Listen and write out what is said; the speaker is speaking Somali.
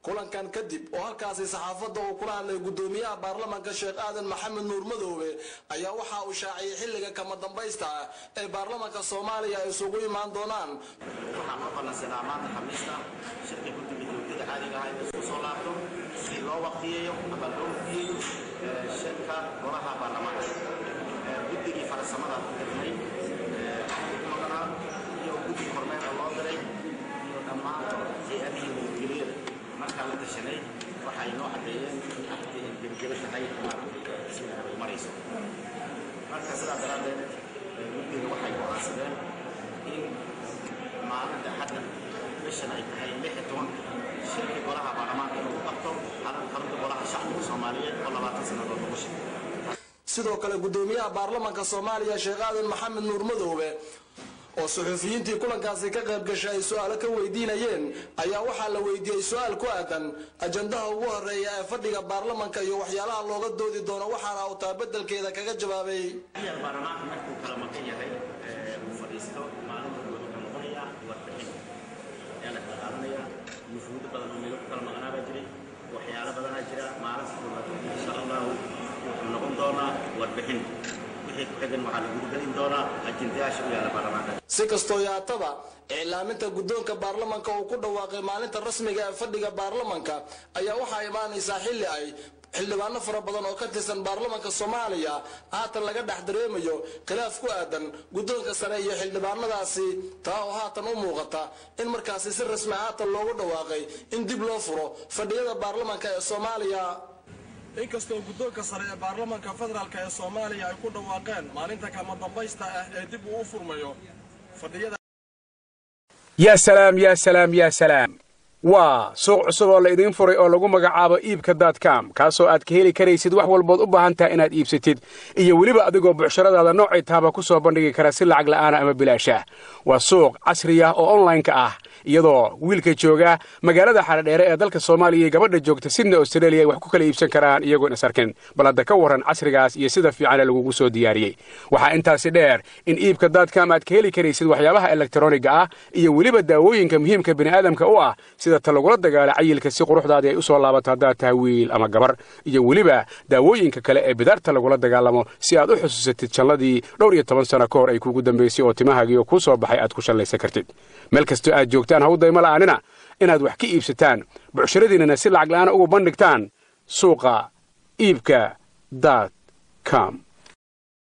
kulankan kadib oo halkaasi saxaafadda uu kula hadlay guddoomiyaha baarlamanka sheekh aadan maxamed nuur madoobe ayaa waxa uu shaaciyey xilliga kama dambaysta ah ee baarlamanka soomaaliya ay isugu imaan doonaan waxaan u ballansanaa maanta khamiista shirka guddiga joogtada caadiga ah in isku soo laabto si loo waqtiyeeyo ama loo waqtiyeeyo shirka golaha baarlamaanka guddigii farsamada ku dirnay maqnaa iyo guddi kormeer oo loo diray iyo dhammaan hay-adihii nabadgelyada markaa la tashanay waxay noo caddeeyeen in arrintii ay gebageba tahay maaragtay sida ay marayso marka sidaa daraaddeed guddiga waxay go'aansadeen in maalinta hadda bishan ay tahay lix iyo toban shirkii golaha baarlamaanka inuu qabto xarunta golaha shacbiga soomaaliyeed oo labaatan sannadood lagu shaqeeyo sidoo kale guddoomiyaha baarlamanka soomaaliya sheekh aadan maxamed nuur madoobe oo suxuufiyiintii kulankaasi ka qayb gashay ay su-aalo ka weydiinayeen ayaa waxaa la weydiiyey su-aal ku aadan ajandaha ugu horeeya ee fadhiga baarlamanka iyo waxyaalaha looga doodi doono waxaana uu taabedelkeeda kaga jawaabay yar baarlamaanka markuu kala maqan yahay uu fadhiisto maalinta wuxuu ka noqonayaa warbixin ayaa la kala qaadanaya nufuudo badan oo meelo ku kala maqnaa baa jiray waxyaalo badanaa jira maalinta koowaad insha allahu wuxuu noqon doonaa warbixin wixii ku xigan waxaa lagu gelin doonaa ajendayaasha u yaala baarlamaanka si kastoo yaataba iclaaminta guddoonka baarlamanka uu ku dhawaaqay maalinta rasmiga ee fadhiga baarlamanka ayaa waxaa imaanaysaa xilli ay xildhibaano fara badan oo ka tirsan baarlamanka soomaaliya haatan laga dhex dareemayo khilaaf ku aadan guddoonka sare iyo xildhibaanadaasi taa oo haatan u muuqata in markaasi si rasmi haatan loogu dhawaaqay in dib loo furo fadhiyada baarlamanka ee soomaaliya inkastoo guddoonka sare ee baarlamanka federaalk ee soomaaliya ay ku dhawaaqeen maalinta kama dambaysta ah ee dib uu u furmayo fadhiyada yaa salaam yaa salaam yaa salaam waa suuq cusub oo la idiin furay oo lagu magacaabo iibka daadcam kaasoo aad ka heli karaysid wax walbood u baahan taha inaad iibsatid iyo weliba adigoo bucshiradaada noocay tahaba ku soo bandhigi kara si lacag la'aana ama bilaasha waa suuq casri ah oo onlaynka ah iyadoo wiilka jooga magaalada xaradheere ee dalka soomaaliya iyo gabadha joogta sidna australia ay wax ku kala iibsan karaan iyagoon is arkin bal hadda ka warran casrigaas iyo sida fiicane lagugu soo diyaariyey waxaa intaasi dheer in iibka daadcam aad ka heli karaysid waxyaabaha elektaroniga ah iyo weliba daawooyinka muhiimka bini'aadamka u ah sida ta lagula dagaala cayilka si quruxdaadii ay u soo laabato haddaad tahay wiil ama gabar iyo weliba daawooyinka kale ee bidaarta lagula dagaalamo si aad u xusuusatid jalladii dhowr iyo toban sano ka hor ay kuugu dambaysay oo timahaagiioo kuu soo baxay aad ku shallaysan kartid meel kastoo aad joogtaan hawdayma la'aanina inaad wax ka iibsataan bucshiradiinnana si lacag la'aana ugu bandhigtaan suuqa iibka daad com